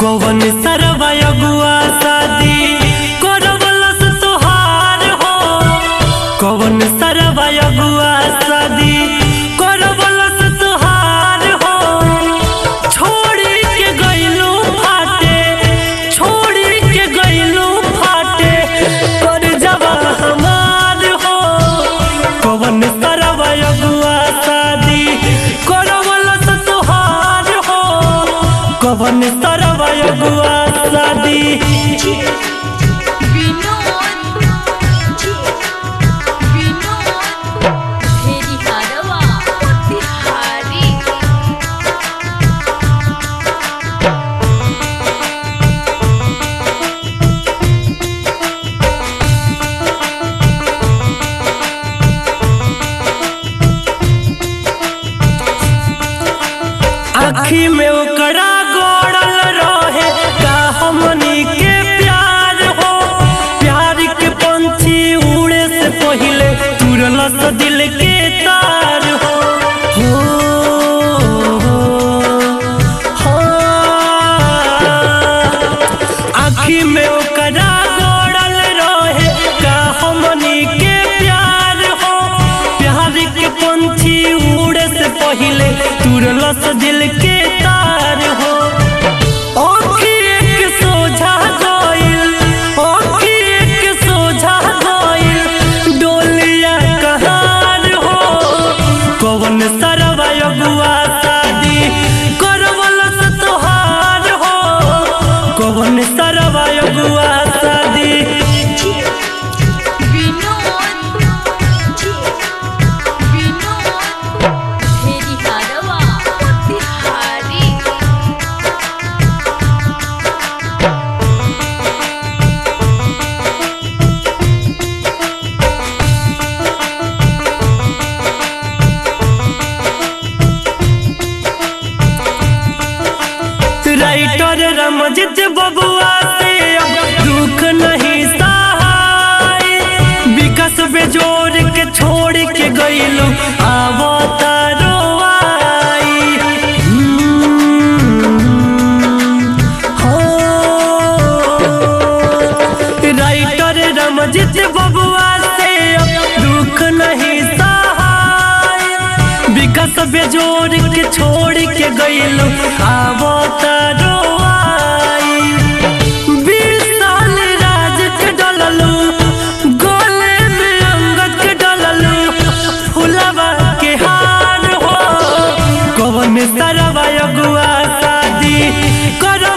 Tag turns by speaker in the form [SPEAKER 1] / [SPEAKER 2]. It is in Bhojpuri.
[SPEAKER 1] कौन सरवा अगुआ शादी करवलस तोहार हो कौन सरवा अगुआ शादी करवलस तोहार हो छोड़ी के गइलू फाटे छोड़ी के गइलू फाटे कर जवा हमार हो कौन सरवा अगुआ शादी करवलस तोहार हो कौन सरवा अगुआ शादी
[SPEAKER 2] विनोद विनोद फेरी हरवा तिहारी
[SPEAKER 1] आखी में ओकरा गोड़ल रहे का हमनी के प्यार हो प्यार के पंछी उड़े से पहिले तुरलस दिल के तार हो हो, हो, आखी में ओकरा गोड़ल रहे का हमनी के प्यार हो प्यार के पंछी उड़े से पहिले तुरलस दिल के तार हो आँखिए के सोझा गइल आँखिए के सोझा गइल डोलिया कहार हो कौन सरवा अगुआ शादी करवलस तोहार हो कौन सरवा अगुआ शादी
[SPEAKER 2] विनोद विनोद फेरी हरवा तिहारी
[SPEAKER 1] राइटर रमजित बबुआ से अब दुख नहीं सहाय विकास बेजोर के छोड़ के गइलू आवो तारो आई हो राइटर रमजित बबुआ से अब दुख नहीं सहाय विकास बेजोर के छोड़ के गइलू आवो तारो आई बीस साल राज के डललू गोले में अंगद के डललू फुलवा के हार हो कौन सरवा अगुआ शादी करो